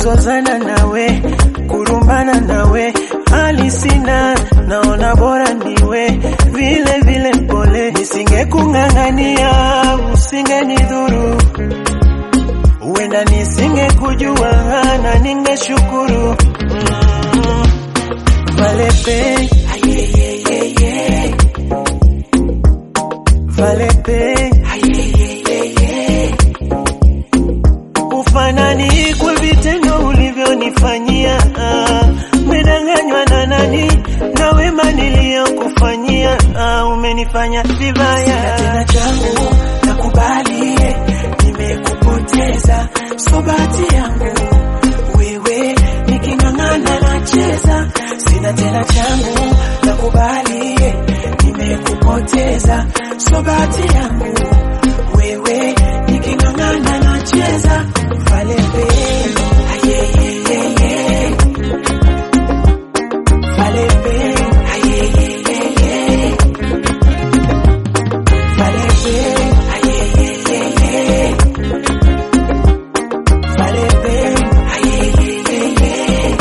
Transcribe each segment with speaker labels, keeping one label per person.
Speaker 1: kuzozana nawe, kurumbana nawe, hali sina, naona bora niwe vile vile mpole, nisingekung'ang'ania usingenidhuru, huenda nisingekujua na ningeshukuru. Mm, Valepe, ayeyeyeye, Valepe, ayeyeyeye, ufanani kwa vitendo ulivyonifanyia, ah, umedanganywa na nani na wema niliyokufanyia, ah, umenifanya vibaya.
Speaker 2: Sina tena changu nakubali, nimekupoteza, so bahati yangu wewe, niking'ang'ana nacheza. Sina tena changu nakubali, nimekupoteza, so bahati yangu wewe, niking'ang'ana nacheza. Valepe, ayeyeyeye, Valepe, ayeyeyeye. Valepe, ayeyeyeye. Valepe, ayeyeyeye.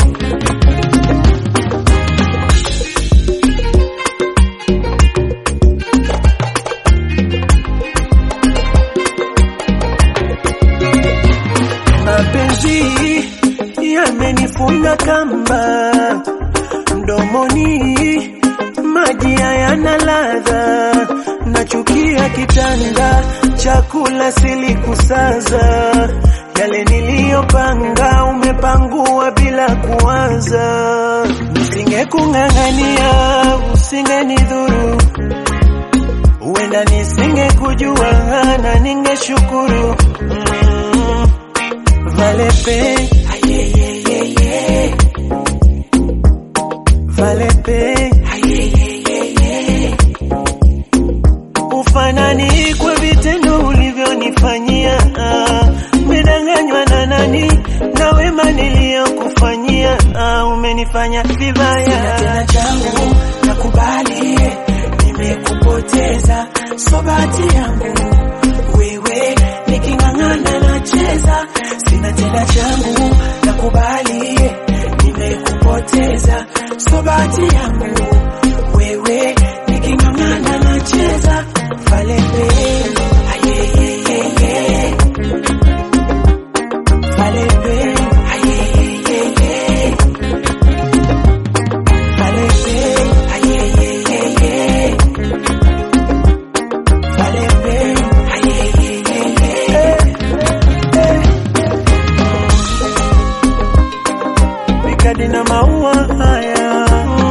Speaker 1: Mapenzi yamenifunga kamba mdomoni, maji hayana ladha, nachukia kitanda, chakula silikusaza, yale niliyopanga umepangua bila kuwaza, nisingekung'ang'ania usingenidhuru huenda nisingekujua na ningeshukuru. Mm, Valepe,
Speaker 2: Ayeyeyeye.
Speaker 1: Valepe,
Speaker 2: Ayeyeyeye.
Speaker 1: ufanani kwa vitendo ulivyonifanyia, ah, umedanganywa na nani na wema niliyokufanyia, ah, umenifanya
Speaker 2: Sina
Speaker 1: vibaya.
Speaker 2: tena changu nakubali, nimekupoteza, so bahati yangu wewe, niking'ang'ana nacheza. Sina tena changu nakubali, nimekupoteza, so bahati yangu wewe, niking'ang'ana nacheza. Valepe, ayeyeyeye. Valepe, ayeyeyeye. Valepe, ayeyeyeye. Valepe, ayeyeyeye.
Speaker 1: mikadi na maua haya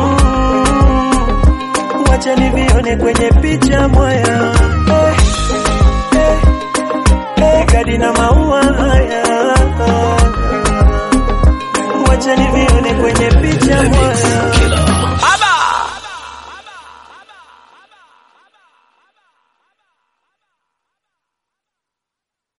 Speaker 1: mm, wacha nivione kwenye picha mwaya eh, eh, eh, mikadi na maua haya wacha nivione kwenye picha mwaya